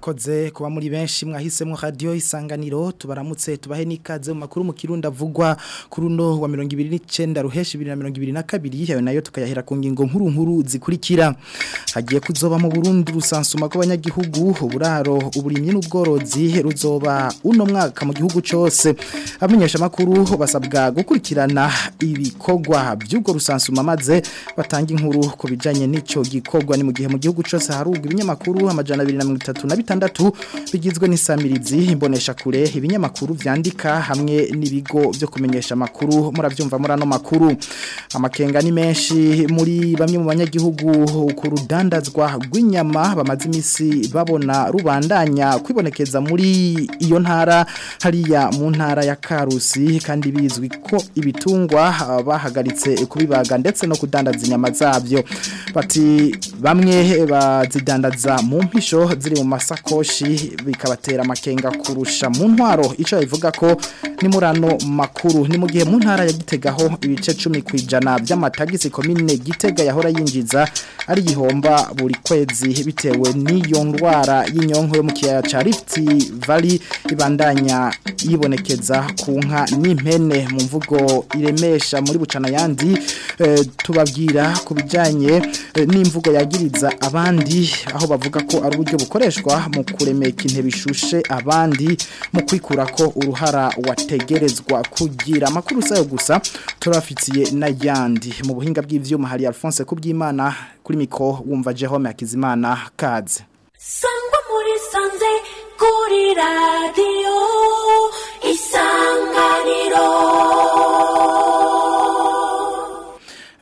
murakoze kuba muri benshi mwahisemo radio isanganiro tubaramutse tubahe nikaze mu makuru mu kirundi avugwa kuri uno wa 2029 ruheshi 2022 yawe nayo tukayahera ku ngingo nkuru nkuru zikurikira hagiye kuzoba mu Burundi rusansuma rw'abanyagihugu uburaro uburimyi n'ubworozi ruzoba uno mwaka mu gihugu cyose amenyesha makuru basabwa gukurikirana ibikorwa by'ubwo rusansuma maze batanga inkuru ku bijanye n'ico gikorwa ni mu gihe mu gihugu cyose harugwa ibinyamakuru amajana 236 bigizwe n'isamirizi imbonesha kure ibinyamakuru vyandika hamwe n'ibigo byo kumenyesha makuru muravyumva muri ano makuru amakenga ni menshi muri bamwe mu banyagihugu ku rudandazwa rw'inyama bamaze imisi babona rubandanya kwibonekeza muri iyo ntara hariya mu ntara ya Karusi kandi bizwi ko ibitungwa bahagaritse kubibaga ndetse no kudandaza inyama zabyo bati bamwe bazidandaza mu mpisho ziri mu masakoshi bikabatera amakenga kurusha mu ntwaro icyo bivuga ko ni murano makuru ni mu gihe mu ntara ya gitegaho ibice 10 kwijana by'amatagisi komine gitega yahora yinjiza ari gihomba buri kwezi bitewe n'iyo ndwara y'inyonko yo mu kiyaya ca Rift Valley ibandanya yibonekeza ku nka n'impene mu mvugo iremesha muri bucana yandi e, tubabwira ku bijanye e, n'imvugo yagiriza abandi aho bavuga ko ari uburyo bukoreshwa mu kuremeka intebe ishushe abandi mu kwikura ko uruhara wategerezwa kugira amakuru sayo gusa turafitiye n'ayandi mu buhinga bw'ivyuma hari Alphonse kubyimana kuri miko wumva Jerome Akizimana kaze Sangwa muri sanze kuri radio isanganiro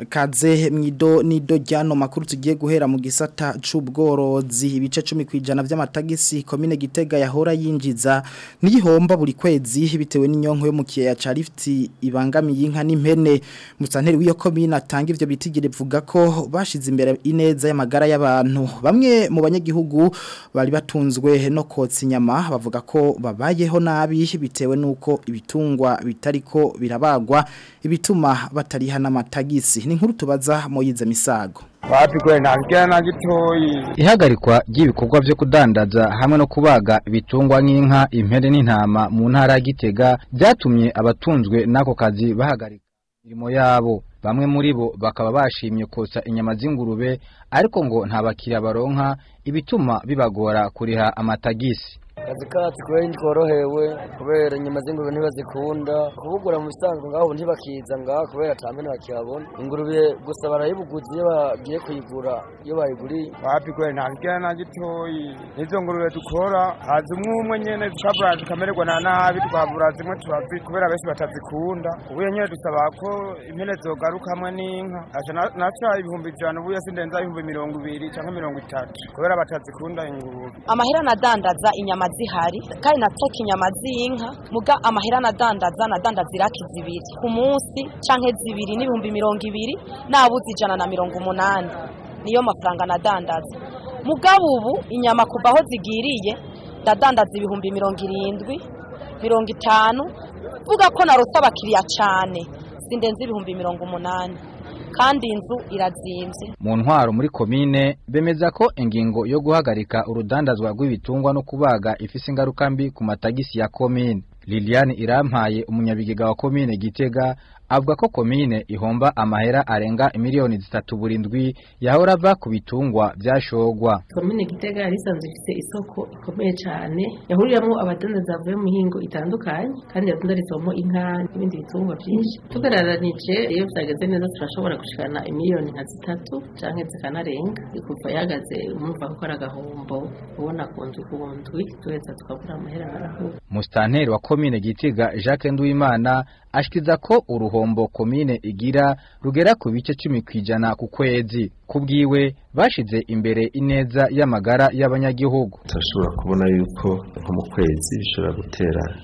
kaze mwido nido jyano makuru tugiye guhera mu gisata c'ubworozi ibice 10 kwijana by'amatagisi komine gitega yahora yinjiza niyihomba buri kwezi bitewe n'inyonko yo mu kiya ca Rift ibangamiye inka n'impene musanteri w'iyo komine atanga ivyo bitigire vuga ko bashize imbere ineza y'amagara y'abantu bamwe mu banyagihugu bari batunzwe no kotsa inyama bavuga ko babayeho nabi bitewe nuko ibitungwa bitariko birabagwa ibituma batariha n'amatagisi ni nkuru tubaza moyize misago Wapigwe ntabwo na gitoyi ihagarikwa ry'ibikorwa byo kudandaza hamwe no kubaga ibitungwa nk'inka impere n'intama mu ntara ya Gitega byatumye abatunzwe n'ako kazi bahagarika imirimo yabo bamwe muri bo bakaba bashimye kotsa inyama z'ingurube ariko ngo nta bakiriya baronka ibituma bibagora kuriha amatagisi akazi kacu kubera tworohewe kubera inyama z'ingurube ntibazikunda kubugura mu bisanzwe ngaho ntibakiza ngaho kubera atambe ntibakiyabona ingurube gusa barayibuguza iyo bagiye kuyigura iyo bayiguriye wapigwe ntabwo na gitoyi n'izo ngurube dukora haza umwe umwe nyene tukabura zikamererwa na nabi twabura zimwe tubazi kubera benshi batazikunda ubuye nyene dusaba ko impene zogaruka hamwe n'inka aca naca ibihumbi ijana ubuye sindenza ibihumbi mirongo ibiri canke mirongo itatu kubera batazikunda ingurube amahera nadandaza inyama zihari kandi nateka inyama z'inka muga amahera nadandaza nadandaza iraki zibiri ku munsi canke zibiri n'ibihumbi mirongo ibiri nabuze ijana na mirongo umunani niyo mafaranga nadandaza mugabo ubu inyama kuva aho zigiriye ndadandaza ibihumbi mirongo irindwi mirongo itanu vuga ko narose abakiriya cane sindenze ibihumbi mirongo umunani kandi inzu irazimvye mu ntwaro muri komine bemeza ko ingingo yo guhagarika urudandazwa rw'ibitungwa no kubaga ifise ingaruka mbi ku matagisi ya komine Liliane Irampaye umunyabigega wa komine Gitega avuga ko komine ihomba amahera arenga miliyoni zitatu burindwi yahora ava ku bitungwa byashogwa komine Gitega yari isanzwe ifite isoko ikomeye cyane yahuriramo abadandaza bavuye mu mihingo itandukanye kandi yadandarizwamo inka n'ibindi bitungwa byinshi tugararanije iyo byageze neza turashobora gushikana imiliyoni nka zitatu canke zikanarenga kuva yahagaze umva ko ari agahombo ubona ku ndwi ku ndwi tuheza tukabura amahera arahuba Mustanteri wa komine Gitega Jacques Nduwimana ashikiza ko uruhombo komine igira rugera ku bice 10 kwijana ku kwezi kubwiwe bashize imbere ineza y'amagara y'abanyagihugu turashobora kubona yuko nko mu kwezi bishobora gutera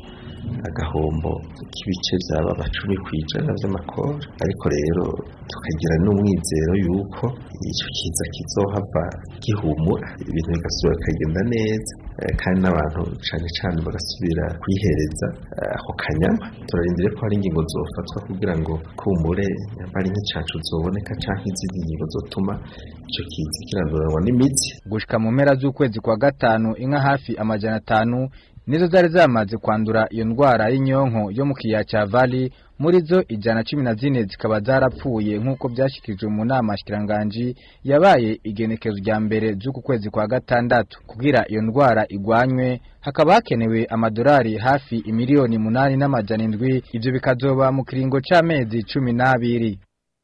agahombo k'ibice byaba amacumi ku ijana by'amakori ariko rero tukagira n'umwizero yuko icyo kiza kizohava gihumura ibintu bigasubira bikagenda neza eh, kandi n'abantu cyane cyane bagasubira kwihereza eh, ako kanyama turarindire ko hari ingingo zofatwa kugira ngo kumure nyamba ari nk'icacu zoboneka canke izindi ngingo zotuma ico kiza kiranduranwa n'imitsi gushika mu mpera z'ukwezi kwa gatanu inka hafi amajana atanu nizo zari zamaze kwandura iyo ndwara y'inyonko yo mu kiyaya cya Valley muri zo ijana cumi na zine zikaba zarapfuye nk'uko byashyikirijwe mu nama shikiranganji yabaye igenekezo rya mbere z'uku kwezi kwa gatandatu kugira iyo ndwara igwanywe hakaba hakenewe amadolari hafi imiliyoni munani n'amajana indwi ibyo bikazoba mu kiringo c'amezi cumi n'abiri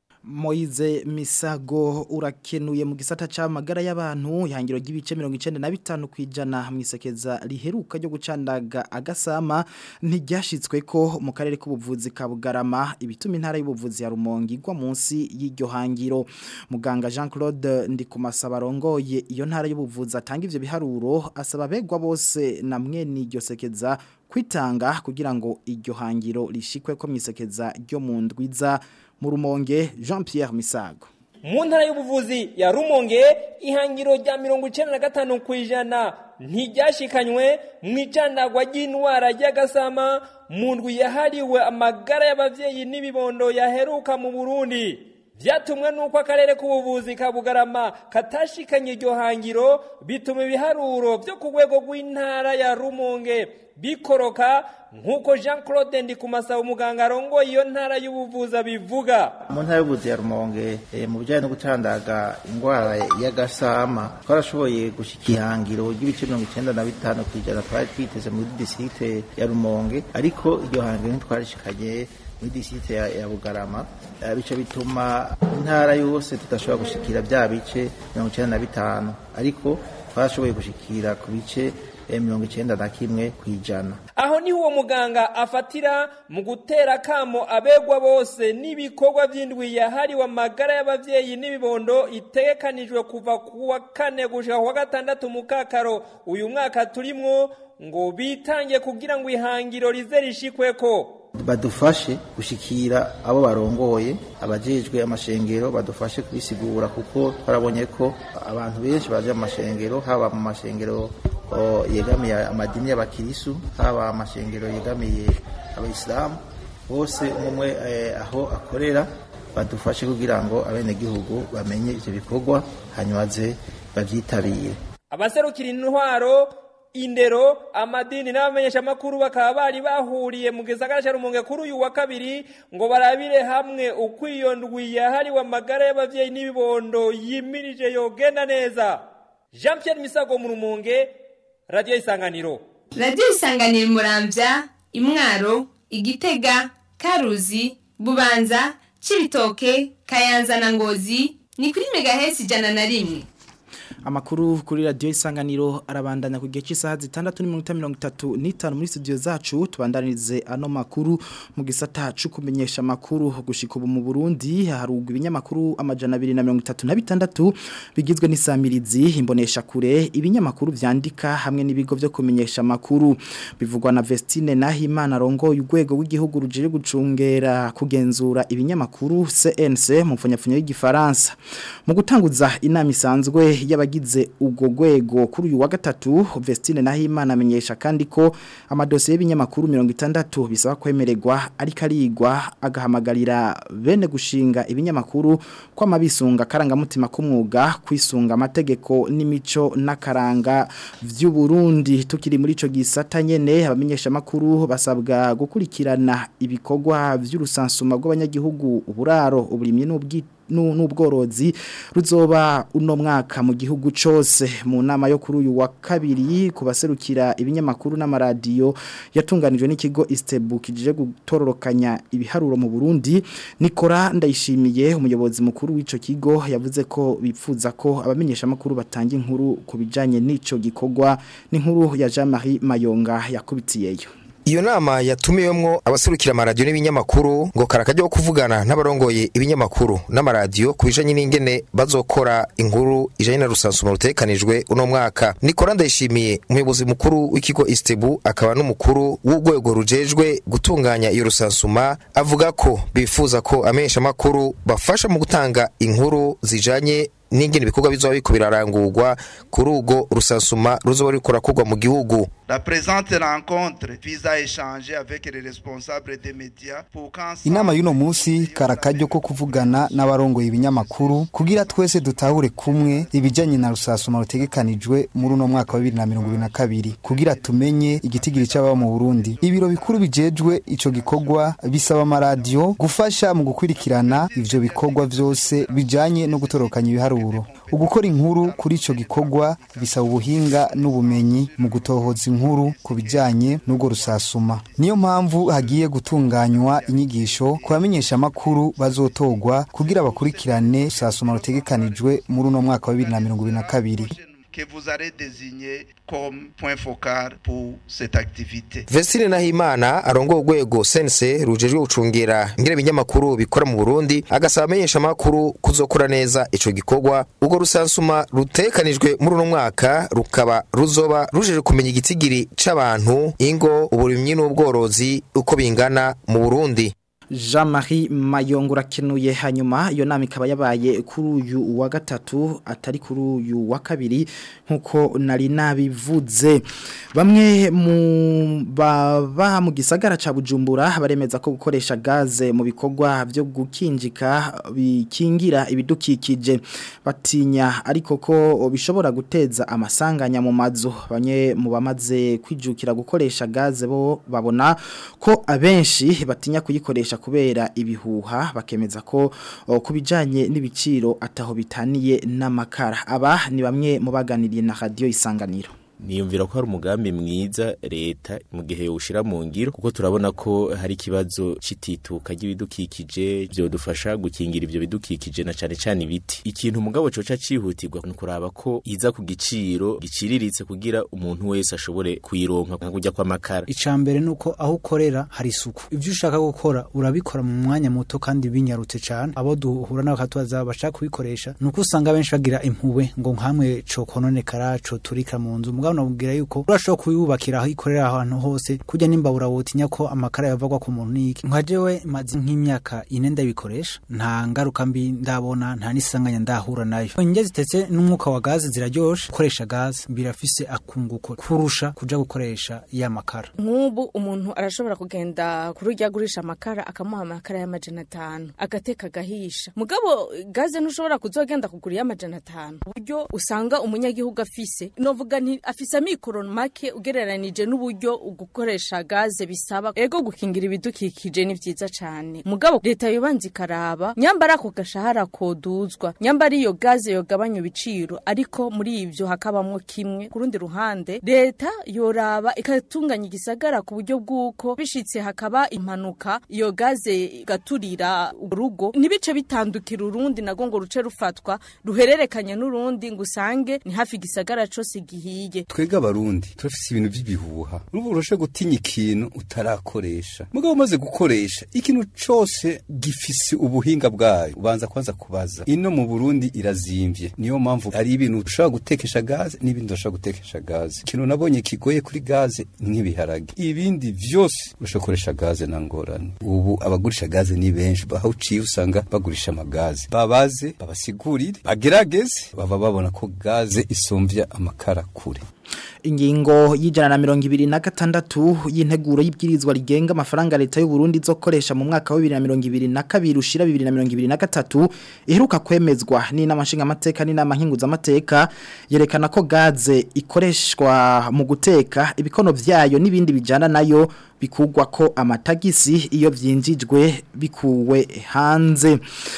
Moize Misago urakenuye mu gisata c'amagara y'abantu ihangiro ry'ibice 95 kwijana mwisekeza riheruka ryo gucandaga agasama ntiryashitswe ko mu karere k'ubuvuzi ka Bugarama ibituma intara y'ubuvuzi ya Rumonge igwa munsi y'iryo hangiro muganga Jean-Claude Ndikumasaba rongoye iyo ntara y'ubuvuzi atanga ivyo biharuro asaba begwa bose na mwene iryo sekeza kwitanga kugira ngo iryo hangiro rishikwe ko mwisekeza ryo mu ndwiza mu rumonge Jean Pierre Misago mu ntara y'ubuvuzi ya rumonge ihangiro rya mirongo icyenda na gatanu ku ijana ntiryashikanywe mu icandagwa ry'indwara y'agasama mu ndwi yahariwe amagara y'ababyeyi n'ibibondo yaheruka mu burundi byatumwe n'uko akarere k'ubuvuzi ka bugarama katashikanye iryo hangiro bituma ibiharuro byo ku rwego rw'intara ya rumonge bikoroka nk'uko jean claude ndikumasaba umuganga arongoye iyo ntara y'ubuvuzi abivuga mu ntara y'ubuvuzi ya rumonge eh, mu bijyanye no gucandaga indwara y'agasama twarashoboye gushyika ihangiro ry'ibice mirongo icyenda na bitanu ku ijana twari twiteze muri distrikte ya rumonge ariko iryo hangiro ntitwarishikanye muri distrikte ya, ya bugarama Eh, bico bituma intara yose tudashobora gushikira bya bice mirongo icyenda na bitanu ariko twarashoboye gushikira ku bice eh, mirongo icyenda na kimwe ku ijana aho niho uwo muganga afatira mu gutera kamo abegwa bose n'ibikorwa by'indwi yahariwe amagara y'ababyeyi n'ibibondo itegekanijwe kuva ku wa kane gushika ku wa gatandatu mu kakaro uyu mwaka turimwo ngo bitange kugira ngo ihangiro rize rishikweko badufashe gushikira abo barongoye abajejwe amashengero badufashe kubisigura kuko twarabonye ko abantu benshi baje mu mashengero haba mu mashengero o, yegamiye amadini y'abakirisu haba amashengero yegamiye abayisilamu bose umwe eh, aho akorera badufashe kugira ngo abenegihugu bamenye ivyo bikorwa hanyuma ze bavyitabire abaserukira intwaro indero amadini n'abamenyeshamakuru bakaba bari bahuriye mu gisagara cya rumonge kuri uyu wa kabiri ngo barabire hamwe uko iyo ndwi yahariwe amagara y'ababyeyi n'ibibondo yimirije yogenda neza jean pierre misago mu rumonge radiyo isanganiro radiyo isanganiro murambya imwaro igitega karuzi bubanza cibitoke kayanza na ngozi ni kuri megahesi ijana na rimwe Amakuru kuri radio isanganiro arabandanya ku gihe cy'isaha zitandatu n'iminota mirongo itatu n'itanu muri studio zacu tubandanirize ano makuru mu gisata cyo kumenyesha amakuru gushika ubu mu Burundi harugwa ibinyamakuru amajana abiri na mirongo itatu na bitandatu bigizwe n'isamirizi imbonesha kure ibinyamakuru vyandika hamwe n'ibigo byo kumenyesha amakuru bivugwa na Vestine Nahimana rongo y'ugwego w'igihugu rujije gucungera kugenzura ibinyamakuru CNC mu mfanyapfunya y'igifaransa mu gutanguza inama isanzwe y'aba abagize ubwo gwego kuri uyu wa gatatu Vestine Nahimana amenyesha kandi ko amadosiye y'ibinyamakuru 60 bisaba kwemererwa ariko arigwa agahamagarira bene gushinga ibinyamakuru kwa mabisunga karangamutima k'umwuga kwisunga amategeko n'imico n'akaranga vy'u Burundi tukiri muri ico gisata nyene abamenyesha makuru basabwa gukurikirana ibikorwa vy'urusansuma rw'abanyagihugu uburaro uburimye n'ubwite n'ubworozi ruzoba uno mwaka mu gihugu cyose mu nama yo kuri uyu wa kabiri kubaserukira ibinyamakuru n'amaradiyo yatunganijwe n'ikigo Istebu kijije gutororokanya ibiharuro mu Burundi Nikora ndayishimiye umuyobozi mukuru w'ico kigo yavuze ko bipfuza ko abamenyesha makuru batanga inkuru kubijanye n'ico gikorwa n'inkuru ya Jean-Marie Mayonga yakubitiyeyo iyo nama yatumiwemwo abaserukira amaradiyo n'ibinyamakuru ngo karakajya kuvugana n'abarongoye ibinyamakuru n'amaradiyo ku bijanye n'ingene bazokora inkuru ijanye na rusansuma rutekanijwe uno mwaka nikora ndayishimiye umuyobozi mukuru w'ikigo istebu akaba n'umukuru w'urwego rujejwe gutunganya iyo rusansuma avuga ko bifuza ko amenyesha makuru bafasha mu gutanga inkuru zijanye n'ingene ibikorwa bizoba biko birarangurwa kuri urwo rusansuma ruzoba ruriko rurakorwa mu gihugu La présente rencontre vise à échanger avec les responsables des médias pour qu'ensemble inama y'uno munsi karakaryo ko kuvugana n'abarongoye ibinyamakuru kugira twese dutahure kumwe ibijanye na rusasuma rutegekanijwe muri uno mwaka wa bibiri na mirongo ibiri na kabiri kugira tumenye igitigiri c'ababa mu burundi ibiro bikuru bijejwe ico gikorwa bisaba amaradiyo gufasha mu gukurikirana ivyo bikorwa vyose bijanye no gutorokanya ibiharuro ugukora inkuru kuri ico gikorwa bisaba ubuhinga n'ubumenyi mu gutohoza inkuru ku bijanye n'ubwo rusasuma niyo mpamvu hagiye gutunganywa inyigisho ku bamenyesha amakuru bazotogwa kugira bakurikirane rusasuma rutegekanijwe muri uno mwaka wa bibiri na mirongo ibiri na kabiri que vous allez désigner comme point focal pour cette activité. Vestine Nahimana arongo urwego sense rujejwe gucungera ingene ibinyamakuru bikora mu Burundi agasaba amenyesha makuru kuzokora neza ico gikorwa ubwo rusansuma rutekanijwe muri uno mwaka rukaba ruzoba rujeje kumenya igitigiri c'abantu ingo uburimyi n'ubworozi uko bingana mu Burundi Jean-Marie Mayongo rakenuye hanyuma iyo nama ikaba yabaye kuri uyu wa gatatu atari kuri uyu wa kabiri nkuko nari nabivuze bamwe mu baba mu gisagara ca Bujumbura baremeza ko gukoresha gaze mu bikorwa byo gukinjika bikingira ibidukikije batinya ariko ko bishobora guteza amasanganya mu mazu bamwe mu bamaze kwijukira gukoresha gaze bo babona ko abenshi batinya kuyikoresha kubera ibihuha bakemeza ko kubijanye n'ibiciro ataho bitaniye n'amakara aba ni bamwe mu baganiriye na radio isanganiro niyumvira ko hari umugambi mwiza leta mu gihe ushira mu ngiro kuko turabona ko hari ikibazo citituka ry'ibidukikije byo dufasha gukingira ivyo bidukikije na cane cane ibiti ikintu umugabo coca cihutirwa ni kuraba ko iza ku giciro giciriritse kugira umuntu wese ashobore kuyironka nka kujya kwa makara icambere nuko aho ukorera hari isuku ivyo ushaka gukora urabikora mu mwanya muto kandi binyarutse cane abo duhura nabo katubaza bashaka kubikoresha nuko usanga benshi bagira impuwe ngo nkamwe co kononekara co turika mu nzu mugabo nabwira yuko urashobora kuyubakira aho ikorera ahantu hose kujya nimbabura wotinya ko amakara yavagwa ku muntu niki nka jewe maze nk'imyaka ine ndabikoresha nta ngaruka mbi ndabona nta nisanganya ndahura nayo indya zitetse n'umwuka wa gaze ziraryoshe gukoresha gaze birafise akunguko kurusha kuja gukoresha ya makara nk'ubu umuntu arashobora kugenda kuri urya agurisha amakara akamuha amakara y'amajana atanu agateka agahisha mugabo gaze ntushobora kuzogenda kugura y'amajana atanu uburyo usanga umunyagihugu afise novuga nti afise amikoro make ugereranije n'uburyo gukoresha gaze bisaba ego gukingira ibidukikije ni vyiza cane mugabo leta yobanza ikaraba nyambara ako gashahara koduzwa nyambara iyo gaze yogabanya ibiciro ariko muri ivyo hakabamwo kimwe ku rundi ruhande leta yoraba ikatunganya igisagara ku buryo bw'uko bishitse hakaba impanuka iyo gaze igaturira urugo ntibice bitandukira urundi nago ngo ruce rufatwa ruhererekanye n'urundi ngo usange ni hafi igisagara cose gihiye twega abarundi turafise ibintu vy'ibihuha urubu urashe gutinya ikintu utarakoresha mugabo umaze gukoresha ikintu cose gifise ubuhinga bwayo ubanza kwanza kubaza ino mu Burundi irazimvye niyo mpamvu ari ibintu ushobora gutekesha gaze n'ibindi udashobora gutekesha gaze ikintu nabonye kigoye kuri gaze nk'ibiharage ibindi vyose urashobora gukoresha gaze na ngorane ubu abagurisha gaze ni benshi aho uciye usanga bagurisha amagaze babaze babasigurire bagerageze baba babona ko gaze isumvya amakara kure ingingo y'ijana na mirongo ibiri na gatandatu y'integuro y'ibwirizwa rigenga amafaranga leta y'u Burundi izokoresha mu mwaka wa bibiri na mirongo ibiri na kabiri ushira bibiri na mirongo ibiri na gatatu iheruka kwemezwa n'inama nshingamateka n'inama nkinguzamateka yerekana ko gaze ikoreshwa mu guteka ibikono vyayo n'ibindi bijana nayo bikugwa ko amatagisi iyo vyinjijwe bikuwe hanze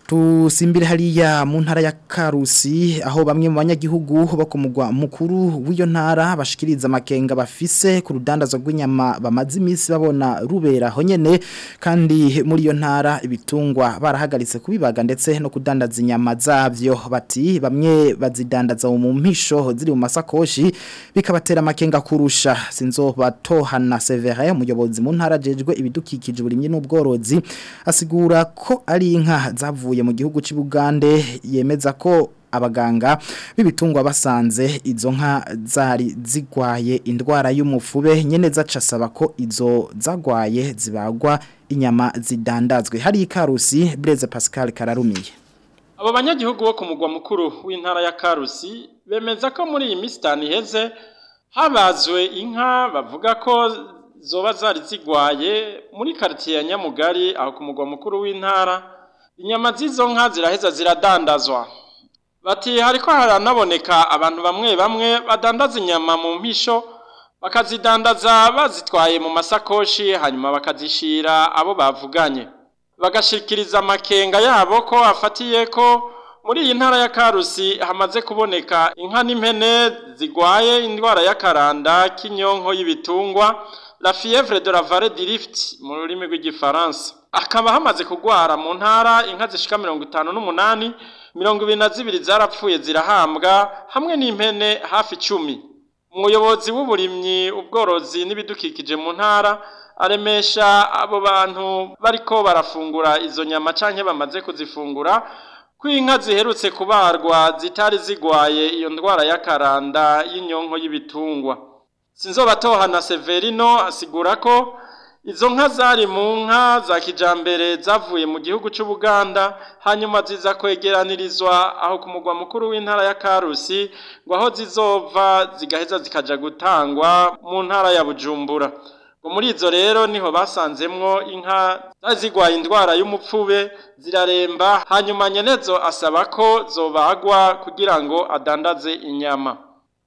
tusimbire hariya mu ntara ya Karusi aho bamwe mu banyagihugu bo ku mugwa mukuru w'iyo ntara bashikiriza amakenga bafise ku rudandazo rw'inyama bamaze iminsi babona rubera ho nyene kandi muri iyo ntara ibitungwa barahagaritse kubibaga ndetse no kudandaza inyama zavyo bati bamwe bazidandaza mu mpisho ziri mu masakoshi bikabatera amakenga kurusha sinzo batohana Severin umuyobozi mu ntara jejwe ibidukikije burimye n'ubworozi asigura ko ari inka zavuye mu gihugu cy'u Bugande yemeza ko abaganga b'ibitungwa basanze izo nka zari zigwaye indwara y'umufube nyene zacasaba ko izo zagwaye zibagwa inyama zidandazwe hari ikarusi Blaise Pascal Kararumiye abo banyagihugu bo ku mugwa mukuru w'intara ya Karusi bemeza ko muri iyi minsi itanu iheze habazwe inka bavuga ko zoba zari zigwaye muri quartier ya Nyamugari aho ku mugwa mukuru w'intara inyama z'izo nka ziraheza ziradandazwa bati hariko haranaboneka abantu bamwe bamwe badandaza inyama mu mpisho bakazidandaza bazitwaye mu masakoshi hanyuma bakazishira abo bavuganye bagashikiriza amakenga yabo ko afatiye ko muri iyi ntara ya Karusi hamaze kuboneka inka n'impene zigwaye indwara y'akaranda k'inyonko y'ibitungwa la fièvre de la vallée du Rift mu rurimi rw'igifaransa akaba hamaze kugwara mu ntara inka zishika mirongo itanu n'umunani mirongo ibiri na zibiri zarapfuye zirahambwa hamwe n'impene hafi icumi umuyobozi w'uburimyi ubworozi n'ibidukikije mu ntara aremesha abo bantu bariko barafungura izo nyama canke bamaze kuzifungura ko inka ziherutse kubarwa zitari zigwaye iyo ndwara y'akaranda y'inyonko y'ibitungwa sinzobatohana Severino asigura ko izo nka zari mu nka za kijambere zavuye mu gihugu cy'u Buganda hanyuma ziza kwegeranirizwa aho ku mugwa mukuru w'intara ya Karusi ngo aho zizova zigaheza zikaja gutangwa mu ntara ya Bujumbura ngo muri izo rero niho basanzemwo inka zigwaye indwara y'umupfube ziraremba hanyuma nyenezo asaba ko zobagwa kugira ngo adandaze inyama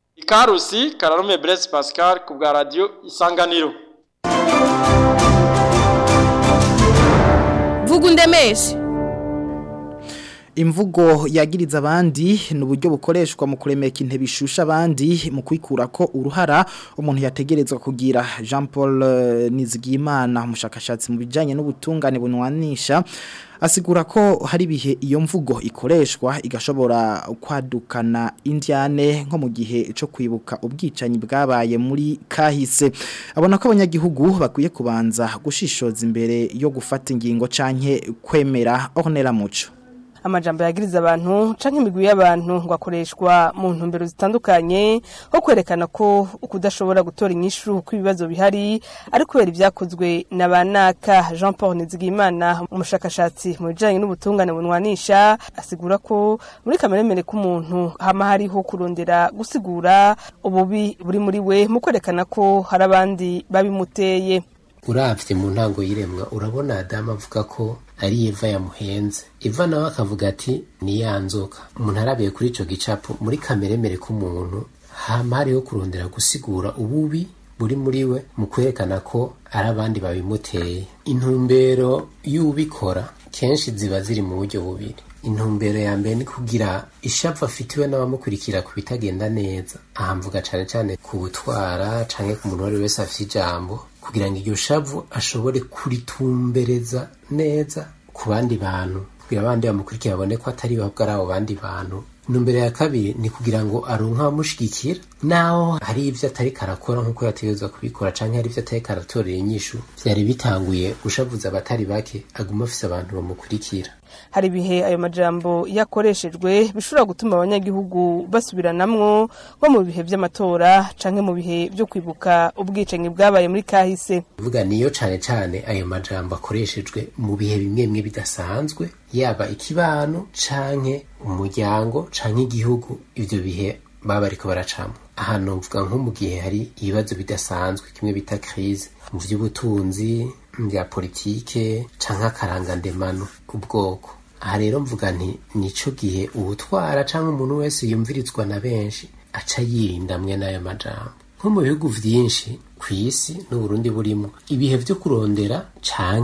Ikarusi Kararume Blaise Pascal ku bwa radio Isanganiro vuga undemeshe imvugo yagiriza abandi ni uburyo bukoreshwa mu kuremeka intebe ishusha abandi mu kwikura ko uruhara umuntu yategerezwa kugira jean paul nizigiyimana umushakashatsi mu bijyanye n'ubutungane bunwanisha asigura ko hari ibihe iyo mvugo ikoreshwa igashobora kwadukana indiane nko mu gihe cyo kwibuka ubwicanyi bwabaye muri kahise abona ko abanyagihugu bakwiye kubanza gushishoza imbere yo gufata ingingo canke kwemera ornera muco amajambo yagiriza abantu canke imigwi y'abantu ngo akoreshwa mu ntumbero zitandukanye ho kwerekana ko ukudashobora gutora inyishu ku ibibazo bihari ari kubera ibyakozwe na banaka Jean Paul Nizigimana umushakashatsi mu bijanye n'ubutungane bunwanisha asigura ko muri kameremere k'umuntu hama hariho kurondera gusigura ububi buri muri we mu kwerekana ko hari abandi babimuteye uravye mu ntango y'iremwa urabona Adamu avuga ko ari Eva yamuhenze Eva nawe akavuga ati ni ya nzoka umuntu arabiye kuri ico gicapo muri kameremere k'umuntu hama hariho kurondera gusigura ububi buri muri we mu kwerekana ko ari abandi babimuteye intumbero y'ubikora kenshi ziba ziri mu buryo bubiri intumbero ya mbere ni kugira ishavu afitiwe n'abamukurikira ku bitagenda neza aha mvuga cane cane ku butwara canke ku muntu uwo ari we wese afite ijambo kugira ngo iryo shavu ashobore kuritumbereza neza ku bandi bantu kugira abandi bamukurikira babone ko atari babwo ari abo bandi bantu intumbero ya kabiri ni kugira ngo aronke abamushigikira naho hari ivyo atari karakora nk'uko yategerezwa kubikora canke hari ivyo atari karatorera inyishu vyari bitanguye gushavuza abatari bake aguma afise abantu bamukurikira hari ibihe ayo majambo yakoreshejwe bishobora gutuma abanyagihugu basubiranamwo nko mu bihe vy'amatora canke mu bihe vyo kwibuka ubwicanyi bwabaye muri kahise vuga niyo cane cane ayo majambo akoreshejwe mu bihe bimwe bimwe bidasanzwe yaba ikibano canke umuryango canke igihugu ivyo bihe baba bariko baracamo ahantu mvuga nko mu gihe hari ibibazo bidasanzwe kimwe bita crise mu vy'ubutunzi bya politike canke akarangandemano ubwoko aha rero mvuga nti nico gihe ubutwara canke umuntu wese yumvirizwa na benshi aca yirinda mwe n'ayo majambo nko mu bihugu vyinshi ku isi n'uburundi burimo ibihe vyo kurondera canke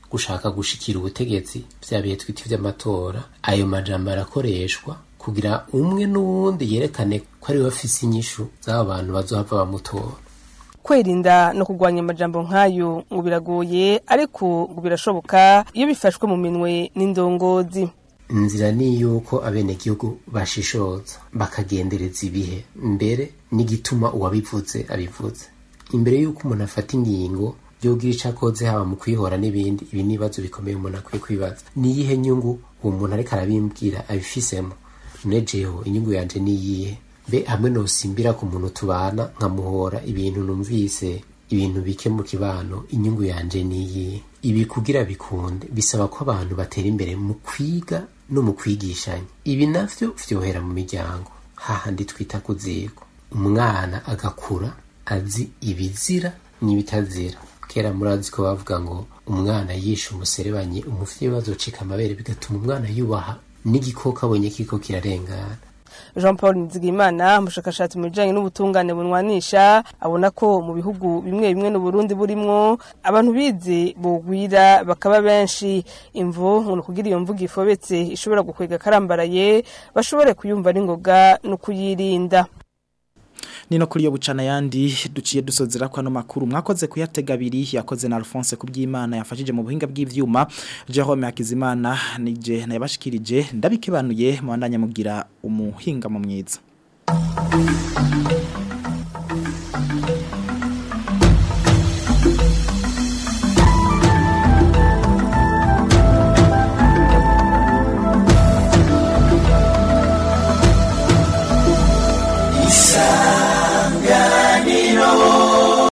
gushaka gushikira ubutegetsi vya bihe twita ivy'amatora ayo majambo arakoreshwa kugira umwe n'uwundi yerekane ko ari we afise inyishu z'abo bantu bazohava bamutora kwirinda no kurwanya amajambo nk'ayo ngo biragoye ariko ngo birashoboka iyo bifashwe mu minwe n'indongozi inzira ni yuko abenegihugu bashishoza bakagendereza ibihe mbere n'igituma uwabivuze abivuze imbere y'uko umuntu afata ingingo yogira ico akoze haba mu kwihora n'ibindi ibi n'ibibazo bikomeye umuntu akwiye kwibaza niyihe nyungu uwo muntu ariko arabimbwira abifisemo none jeho inyungu yanje niyihe mbe hamwe nosimbira ku muntu tubana nkamuhora ibintu numvise ibintu bike mu kibano inyungu yanje niyihe ibi kugira bikunde bisaba ko abantu batera imbere mu kwiga no mu kwigishanya ibi navyo vyohera mu miryango hahandi twita ku ziko umwana agakura azi ibizira n'ibitazira kera murazi ko bavuga ngo umwana yishe umuserebanyi umuvyeyi bazocika amabere bigatuma umwana yubaha n'igikoko abonye kiko kirarengana jean paul nizigimana umushakashatsi mu bijanye n'ubutungane bunwanisha abona ko mu bihugu bimwe bimwe n'uburundi burimwo abantu bize bogwira bakaba benshi imvo ngo kugira iyo mvugo ifobetse ishobora gukwega karambaraye bashobore kuyumva n'ingoga no kuyirinda Nino kuri yo bucana yandi duciye dusozera kwa no makuru mwakoze kuyatega abiri yakoze na Alphonse kubyimana yafashije mu buhinga bw'ivyuma Jerome Hakizimana nije nayabashikirije ndabikebanuye mu bandanya mugira umuhinga mu mwiza